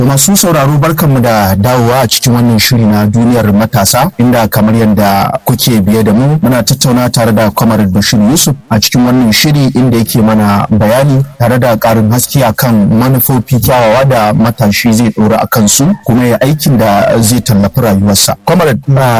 masu sauraro barkanmu da dawowa a cikin wannan shiri na duniyar matasa inda kamar yadda kuke biye da mu muna tattauna tare da kwamar bashir yusuf a cikin wannan shiri inda yake mana bayani tare da karin haske akan manufofi kyawawa da matashi zai dora a kansu kuma ya aikin da zai tallafi rayuwarsa kwamar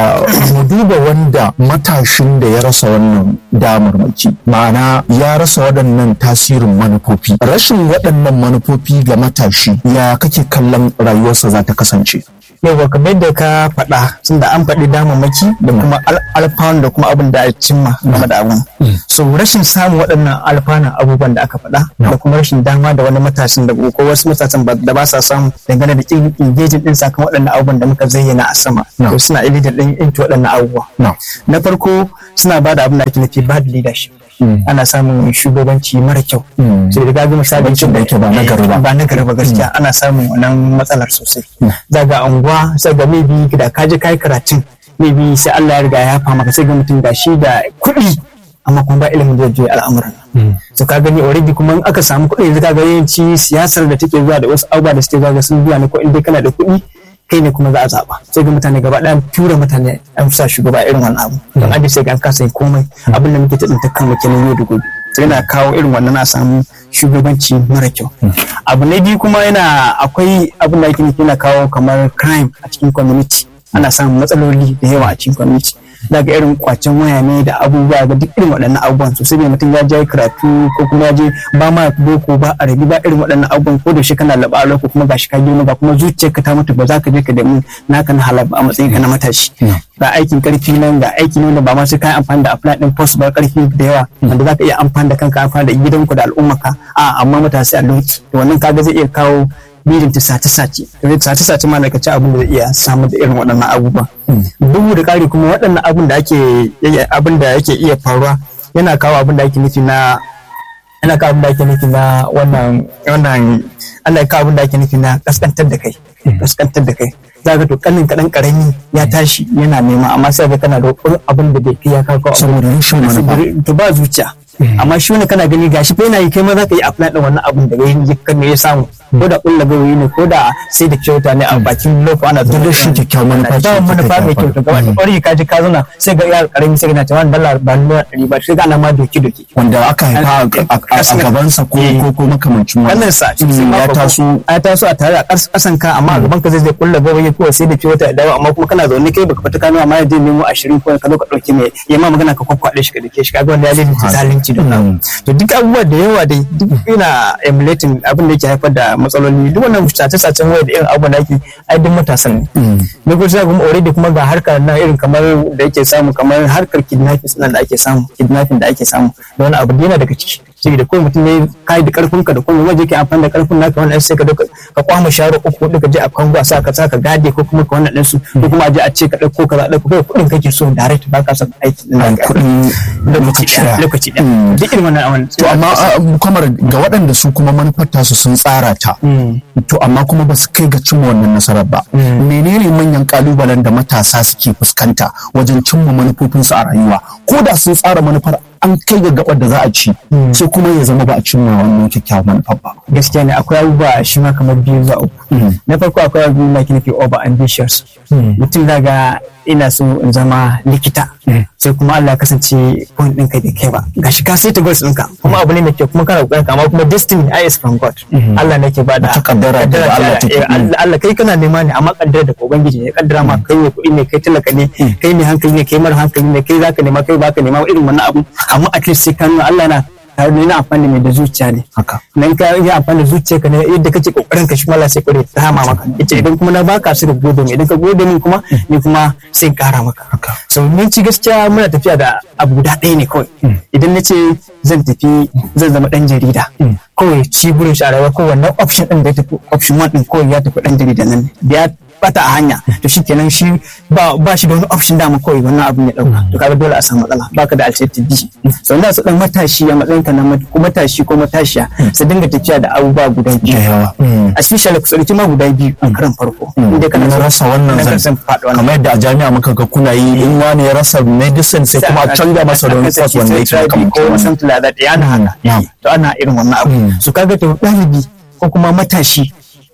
mu duba wanda matashin da ya rasa wannan damarmaki ma'ana ya rasa waɗannan tasirin manufofi rashin waɗannan manufofi ga matashi ya kake kallon rayuwarsa za ta kasance yau kamar da ka faɗa tun da an faɗi damammaki da kuma alfanu da kuma abin da a cimma game da abun so rashin samun waɗannan alfanun abubuwan da aka faɗa da kuma rashin dama da wani matashin da ko wasu matasan da ba sa samu dangane da engaging din sakamakon waɗannan abubuwan da muka zayyana a sama to suna ilimin din into waɗannan abubuwa na farko suna ba da abin da ake nufi bad leadership ana samun shugabanci mara kyau sai da gaga misali da yake ba na gari ba ba na gari ba gaskiya ana samun wannan matsalar sosai daga unguwa sai ga maybe da ka je kai karatun maybe sai Allah ya riga ya fama ka sai ga mutum da shi da kuɗi amma kuma ba ilimin da zai al'amuran so ka gani already kuma in aka samu kuɗi yanzu ka ga yawanci siyasar da take zuwa da wasu abubuwa da suke zuwa ga sun zuwa ne ko in dai kana da kuɗi kai ne kuma za a zaɓa sai ga mutane gaba ɗaya tura mutane an sa shugaba irin wannan abu don aji sai ga an kasa yin komai abin da muke ta tsinta kan kenan yau da gobe sai yana kawo irin wannan a samu shugabanci mara kyau abu na biyu kuma yana akwai abin da ake nufi yana kawo kamar crime a cikin community ana samun matsaloli da yawa a cikin community daga irin kwacen waya ne da abubuwa ga duk irin waɗannan abubuwan sosai ne mutum ya je karatu ko kuma ya je ba ma boko ba a rabi ba irin waɗannan abubuwan ko da shi kana laba a ko kuma gashi ka girma ba kuma zuciyarka ta mutu ba za ka je ka nemi naka na halal a matsayin ka na matashi ga aikin karfi nan ga aiki ne wanda ba ma sai ka amfani da apply din post ba karfi da yawa wanda za ka iya amfani da kanka amfani da gidanku da al'ummarka a amma matasa a lokaci wannan kaga zai iya kawo birin ta sace-sace sace-sace ma daga ci abin da zai iya samu da irin waɗannan abubuwa bugu da ƙari kuma waɗannan abin da ake abin da yake iya faruwa yana kawo abin da ake nufi na yana kawo abin da ake nufi na wannan wannan Allah ya kawo abin da ake nufi na kaskantar da kai kaskantar da kai za ka to kanin kaɗan ƙarami ya tashi yana nema amma sai ga kana da abin da bai kai ya kawo saboda rashin manufa to ba zuciya amma shi wani kana gani gashi fa yana yi kai ma za ka yi apply din wannan abun da ya kan ya samu ko da kulla gawayi ne ko da sai da kyauta ne a bakin loko ana duk da shi kyakkyawan manufa ce da manufa mai kyau to gaba ƙwari ka ji ka zauna sai ga yar karami sai ga cewa dala ba ni ɗari ba sai ga ana ma doki doki wanda aka haifa a gabansa ko ko ko makamancin wannan sa ya taso ya taso a tare a ƙasan ka amma a gaban ka zai zai kulla gawayi ko sai da kyauta da dawo amma kuma kana zaune kai baka fita kano amma ya je nemo 20 ko ka zo ka dauki mai ya ma magana ka kwakwaɗe shi ka dake shi kaga wanda ya lalace zalunci da to duk abubuwa da yawa dai duk yana emulating abin da yake haifar da matsaloli duk wannan sace-sacen waya da irin abubuwan da ake ai duk matasan ne na gudu sai kuma already kuma ga harkar na irin kamar da yake samu kamar harkar kidnapping nan da ake samu kidnapping da ake samu da wani abu da yana daga ciki saboda kawai mutum ne kai da karfin ka da kuma waje ke amfani da karfin naka wannan sai ka dauka ka kwama sharo uku hudu ka je a kango a sa ka sa ka gade ko kuma ka wannan din su ko kuma a je a ce ka dauko ka dauko kai kudin kake so direct ba ka son aiki nan kudin lokaci daya lokaci daya duk irin wannan awan to amma kamar ga waɗanda su kuma manufar tasu sun tsara ta to amma kuma ba su kai ga cimma wannan nasarar ba menene manyan kalubalen da matasa suke fuskanta wajen cimma manufofinsu a rayuwa ko da sun tsara manufar an kai ga gabar da za a ci sai kuma ya zama ba a cimma wannan kyakkyawan manufar ba gaskiya ne akwai abubuwa shi ma kamar biyu zuwa uku na farko akwai abubuwa da ke nufi over ambitious mutum daga ina so in zama likita sai kuma Allah kasance point ɗinka bai kai ba gashi ka sai ta goals ɗinka kuma abu ne mai kyau kuma kana kokarin amma kuma destiny I is from God Allah ne ke bada ta kaddara da Allah ta Allah kai kana nema ne amma kaddara da ubangiji ne kaddara ma kai ne kuɗi ne kai talaka ne kai ne hankali ne kai mara hankali ne kai zaka nema kai baka nema irin wannan abu amma at least sai ka nuna Allah na tare da yana amfani mai da zuciya ne haka nan ka yi amfani da zuciya ka ne yadda kake kokarin ka shi mala sai kure ta hama maka ita idan kuma na baka su da gode min idan ka gode min kuma ni kuma sai in kara maka haka so mun ci gaskiya muna tafiya da abu guda ɗaya ne kawai idan na ce zan tafi zan zama ɗan jarida kawai ci burin shi a rayuwa ko wannan option ɗin da ya tafi option one ɗin kawai ya tafi ɗan jarida nan da ya bata a hanya to shi kenan shi ba ba shi da wani option dama kawai wannan abin ya dauka to kaga dole a samu matsala baka da alternative B so ina so dan matashi a matsayin ka na ko matashi ko matashiya su dinga tafiya da abubuwa guda biyu da yawa especially ku sauki ma guda biyu a karan farko inda kana na rasa wannan zan kamar yadda a jami'a muka ga kuna yi in wani ya rasa medicine sai kuma a canza masa da wani course wanda yake kamar ko something like that yana haka to ana irin wannan abu so kaga to dalibi ko kuma matashi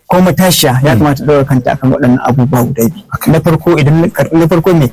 ko matashiya ya kamata ɗaura kanta akan waɗannan abubuwa guda biyu na farko idan na farko ne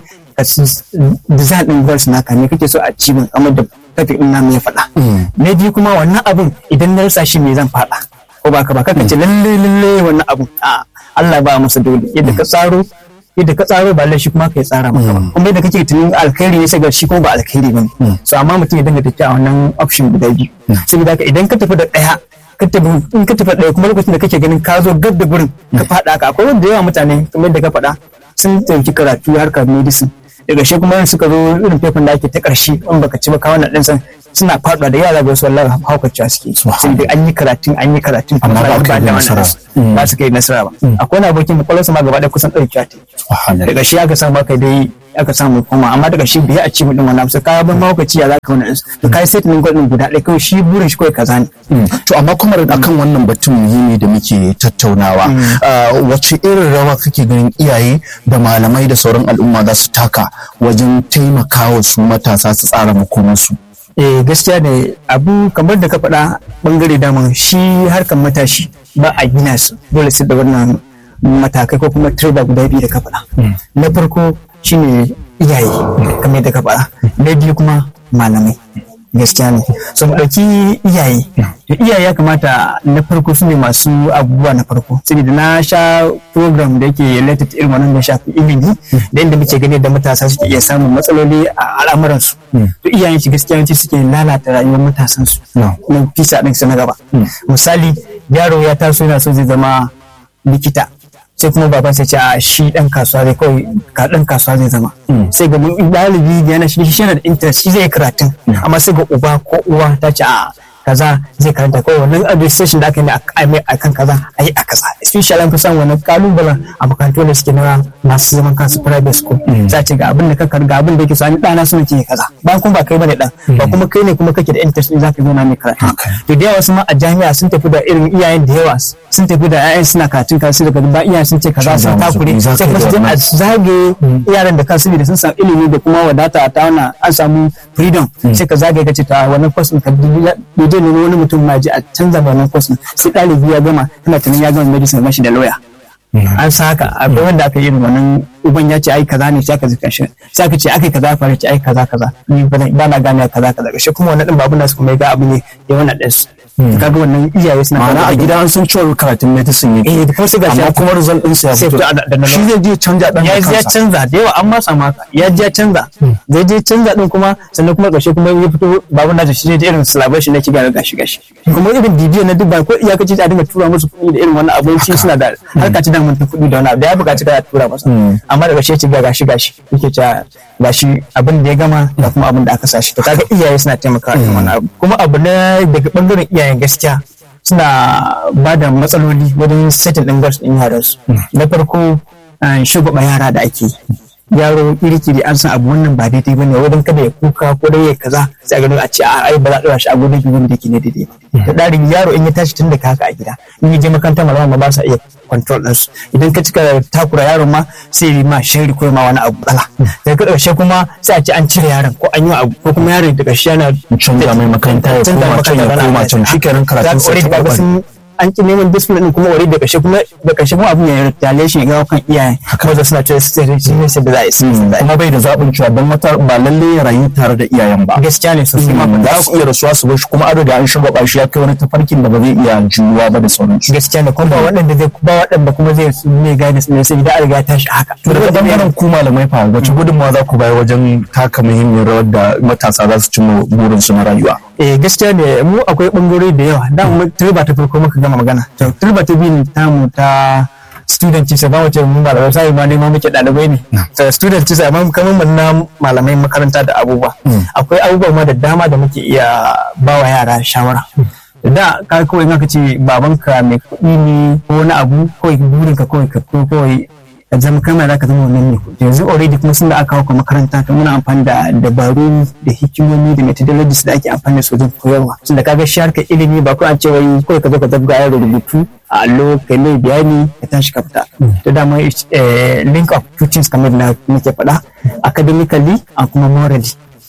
design ɗin goals naka ne kake so a ci min kamar da topic ɗin namu ya faɗa na biyu kuma wannan abun idan na rasa shi me zan faɗa ko ba ka ba kaka ce lalle lalle wannan abun a Allah ba masa dole yadda ka tsaro yadda ka tsaro ba laifi kuma ka yi tsara maka ba kuma yadda kake tunanin alkhairi ne sai ga shi kuma ba alkhairi ba ne so amma mutum ya dinga tafiya a wannan option guda biyu saboda haka idan ka tafi da ɗaya ka tafi in ka tafi ɗaya kuma lokacin da kake ganin ka zo gab da gurin ka faɗa ka akwai wanda yawa mutane kamar yadda ka faɗa sun ɗauki karatu harkar medicine daga shi kuma suka zo irin fefin da ake ta ƙarshe in baka ci ba ka wannan ɗin suna faɗuwa da yara ga su wallahi haukacewa suke sun da an yi karatun an yi karatun amma ba ka yi nasara ba su kai nasara ba akwai wani abokin kwakwalwarsa ma gaba ɗaya kusan ɗauki ta daga shi aka samu aka dai aka samu koma amma daga shi bai a ci mutum wannan sai kaya ban mahaukaci ya za ka wani to kai sai tunin gwadin guda ɗaya kawai shi burin shi kawai kaza ne. to amma kuma akan wannan batun muhimmi da muke tattaunawa wace irin rawa kake ganin iyaye da malamai da sauran al'umma za su taka wajen taimakawa su matasa su tsara makomansu. eh gaskiya ne abu kamar da ka faɗa bangare daman shi harkar matashi ba a gina su dole su da wannan matakai ko kuma turba guda biyu da ka faɗa na farko shine iyaye kamar da ka faɗa na biyu kuma malamai gaskiya ne so mu ɗauki iyaye to iyaye ya kamata na farko su ne masu abubuwa na farko saboda na sha program da yake related irin wannan da shafi ilimi da inda muke gani da matasa suke iya samun matsaloli a al'amuransu to iyayen shi gaskiya yawanci suke lalata rayuwar matasan su na fisa ɗin su na gaba misali yaro ya taso yana so zai zama likita sai kuma baban sai ce a shi dan kasuwa zai kawai ka dan kasuwa zai zama sai ga ɗalibi da yana shi yana da interest shi zai karatun amma sai ga uba ko uwa ta ce a kaza zai karanta kawai wannan administration da aka yi a mai akan kaza a yi a kaza especially an fi samun wannan kalubalen a makarantu da suke na masu zaman kansu private school za ce ga abin da ka ga abin da yake so an ɗana suna ce kaza ba kuma ba kai bane dan ba kuma kai ne kuma kake da interest din zaka zo na mai karatu to da yawa wasu ma a jami'a sun tafi da irin iyayen da yawa sun tafi da ƴaƴan suna karatun kasu daga ba iyayen sun ce kaza sun takure sai kuma su je a zage yaran da kansu da sun samu ilimi da kuma wadata ta wannan an samu freedom sai ka zage ka ce ta wannan course ka zai nemi wani mutum ma ji a canza wannan course sai ɗalibi ya gama tana tunanin ya gama medicine mashi da lawyer an sa haka akwai wanda aka yi wannan uban ya ce ai kaza ne sai aka zika shi sai aka ce akai kaza fara ce ai kaza kaza ni ba na gane kaza kaza shi kuma wannan din babu nasu kuma ya ga abu ne ya wannan din su kaga wannan iyaye suna ma'ana a gida an san cewa karatun medicine yake eh kuma sai ga amma kuma result din sa ya fito shi zai je canja dan ya ya canza da yawa an ma samu haka ya je canza zai je canza din kuma sannan kuma ƙarshe kuma ya fito babu na da shi ne irin celebration na kiga gashi gashi kuma irin bidiyo na duk ba ko iyakaci a dinga tura musu kuɗi da irin wannan abinci suna da harka ci daman ta kuɗi da wani abu da ya buƙaci ka tura masa amma daga shi ga gashi gashi yake cewa gashi abin da ya gama da kuma abin da aka sa shi to kaga iyaye suna taimakawa da wannan abu kuma abu na daga bangaren iyayen gaskiya suna ba da matsaloli wajen setting ɗin gas ɗin yaransu na farko shugaba yara da ake yaro iri-kiri an san abu wannan ba daidai bane wajen kada ya kuka ko dai ya kaza sai a gano a ce a ai ba za a dora shi a gudun shi da ke ne daidai da ɗarin yaro in ya tashi tun da haka a gida in ya je makaranta malama ba sa iya control ɗinsu idan ka cika takura yaron ma sai yi ma shari ko ma wani abu bala daga ƙarshe kuma sai a ce an cire yaron ko an yi abu ko kuma yaron daga ƙarshe yana canza mai makaranta ya koma can ya koma can shi kenan karatun sai ta an ki neman discipline din kuma wari da kashe kuma da kashe kuma abin ya retaliation ga kan iyaye kuma suna cewa su sai shi ne sai da za a yi kuma bai da zaɓin cewa don wata ba lalle ya rayu tare da iyayen ba gaskiya ne sosai ma za su iya rasuwa su bar shi kuma an riga an shiga shi ya kai wani tafarkin da ba zai iya juyuwa ba da sauransu gaskiya ne kuma ba waɗanda zai ba waɗanda kuma zai ne guidance ne sai da an riga tashi haka to daga bangaren ku malamai fa wace gudunmawa za ku bayar wajen taka muhimmiyar rawar da matasa za su cimma burinsu na rayuwa eh gaskiya ne mu akwai bangarori da yawa da mu turba ta farko muka gama magana to turba ta biyu tamu ta student ce ba wace mun malamai sai ma ne ma muke dalibai ne to student ce amma kamar mun na malamai makaranta da abubuwa akwai abubuwa ma da dama da muke iya bawa yara shawara da ka kawai ka ce babanka mai kuɗi ne ko wani abu kawai burinka kawai ka kawai ka zama kamar za ka zama wannan ne yanzu already kuma sun da aka kawo makaranta ta muna amfani da dabaru da hikimomi da methodologies da ake amfani da su wajen koyarwa tunda kaga shi harkar ilimi ba ko an ce wai kawai ka zo ka zabga yaro rubutu a allo kai mai bayani ka tashi ka fita to dama link of two things kamar na muke faɗa academically and kuma morally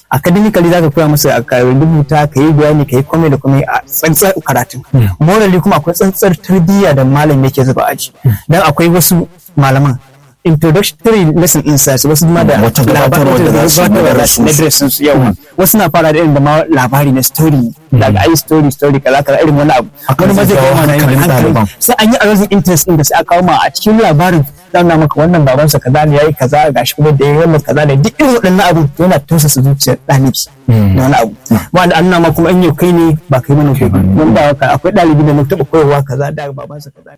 academically zaka koya musu ka rubuta ka yi bayani ka yi komai da komai a tsantsar karatun morally kuma akwai tsantsar tarbiyya da malam yake zuba aji dan akwai wasu malaman introductory lesson insights wasu ma da Wata gabatarwa da za su yi na darasin na su. darasin su yawa wasu na fara da irin da ma labari na story daga ai story story kaza kaza irin wani abu wani ma zai jawo kawo mana hankalin hankali ɗaliban. sai an yi arousing interest din da sai aka kawo ma a cikin labarin zan na maka wannan babansa kaza ne yayi kaza gashi kuma da yayi wannan kaza ne duk irin waɗannan abu yana tausasa zuciyar ɗalibi da wani abu wanda an nuna ma kuma in yau kai ne ba kai mana gobe don ba haka akwai ɗalibi da mun taɓa koyarwa kaza da babansa kaza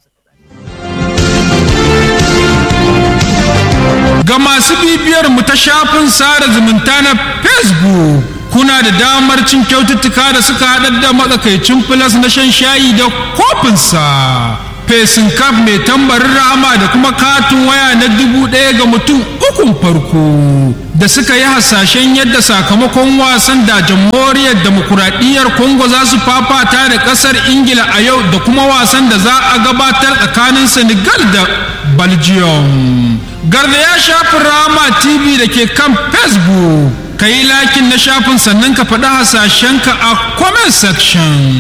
Ga masu bibiyar mu ta shafin sada zumunta na Facebook kuna da damar cin kyaututtuka da suka haɗar da matsakaicin filas na shan shayi da kofinsa. Fesin kaf mai tambarin rahama da kuma katin waya na dubu ɗaya ga mutum ukun farko da suka yi hasashen yadda sakamakon wasan da jamhuriyar demokuraɗiyyar Congo za su fafata da ƙasar Ingila a yau da kuma wasan da za a gabatar tsakanin Senegal da Belgium. Garda ya shafin Rama TV da ke kan Facebook. Ka yi lakin na shafin sannan ka faɗi hasashenka a comment section.